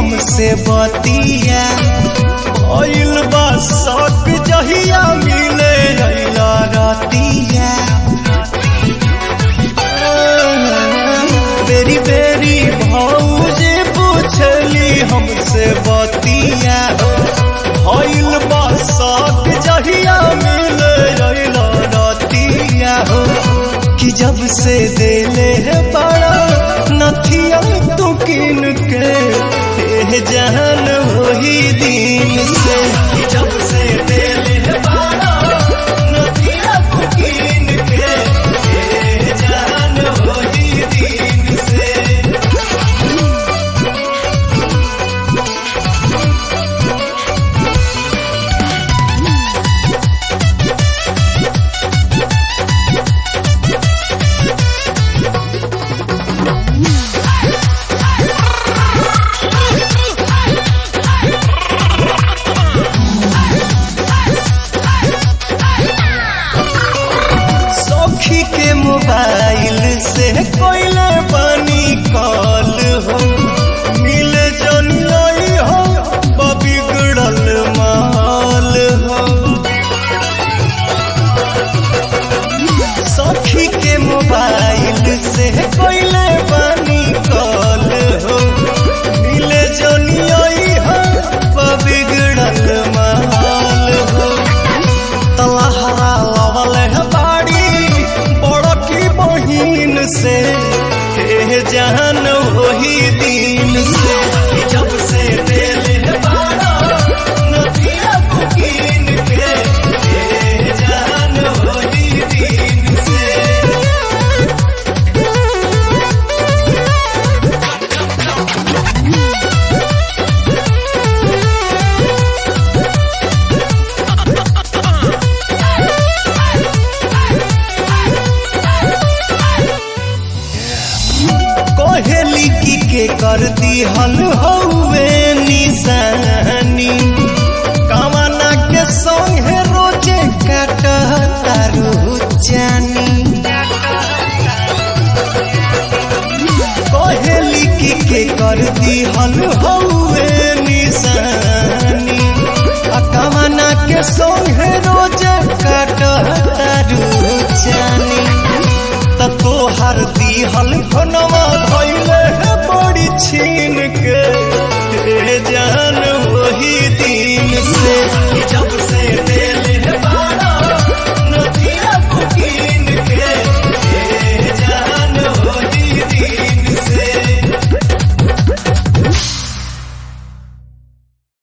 हमसे बतिया भइल बा शौक जहिया मिले अइला रतिया बेरी बेरी भौजे पूछली हमसे बतिया भइल बा शौक जहिया मिले अइला रतिया हो कि जब से देले है बड़ा नथिया तू किन के हे जहन वही दिन से कि जब से देले है बड़ा नथिया तू किन के हे जहन वही दिन से सखी के मोबाइल से कोइले बनी कॉल हो मिल जनियई हो बिगड़ल माल हो सखी के मोबाइल से कोइले बनी कॉल हो मिल जनियई हो बिगड़ल माल हो तलहरा लवल है बाड़ी बड़की बहिन से हे जान वही दिन से कि जब से दिल है बाड़ा नदिया बुकिन के हे जान वही दिन से कोहेली की के कर दी हल हौवे निशानी कामना के संगे रोजे काट तारू जानी कोहेली की के कर दी हल हौवे निशानी आ कामना के संगे रोजे काट तारू जानी त तोहर दिहल खनवा धैले है बड़ी छीन के हे जान वही दिन से कि जब